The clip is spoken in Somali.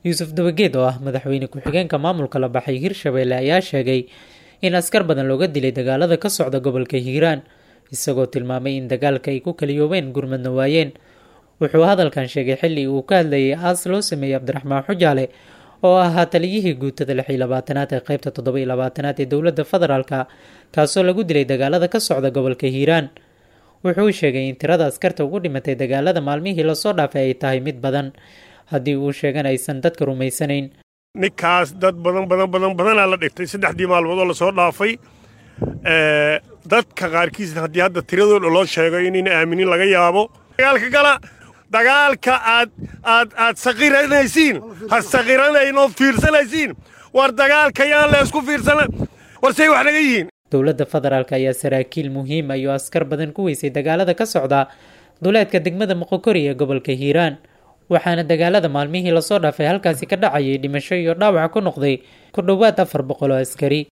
yuusuf dabageed oo ah madaxweyne ku-xigeenka maamulka la baxay hirshabeelle ayaa sheegay in askar badan looga dilay dagaalada ka socda gobolka hiiraan isagoo tilmaamay in dagaalka ay ku kaliyoobeen gurmadna waayeen wuxuu hadalkan sheegay xilli uu ka hadlayay aas loo sameeyey cabdiraxmaan xujaale oo ahaa taliyihii guutada lix iyo labaatanaad ee qeybta toddoba iyo labaatanaad ee dowladda federaalka kaasoo lagu dilay dagaalada ka socda gobolka hiiraan wuxuu sheegay in tirada askarta ugu dhimatay dagaalada maalmihii lasoo dhaafay ay tahay mid badan haddii uu sheegan aysan dadka rumaysanayn ninkaas dad badan badan badan badanaa la dhigtay saddexdii maalmood oo lasoo dhaafay dadka qaarkiis haddii hadda tiradooda loo sheego inayna aaminin laga yaabo dagaalka gala dagaalka aad aad aad saqiranaysiin ha saqiranayn oo fiirsanaysiin war dagaalka yaan la isku fiirsana war say wax naga yihiin dowladda federaalk ayaa saraakiil muhiim ayuu askar badan ku weysay dagaalada ka socda duleedka degmada moqokori ee gobolka hiiraan waxaana dagaalada maalmihii lasoo dhaafay halkaasi ka dhacayay dhimasho iyo dhaawac ku noqday ku dhowaad afar boqol oo askari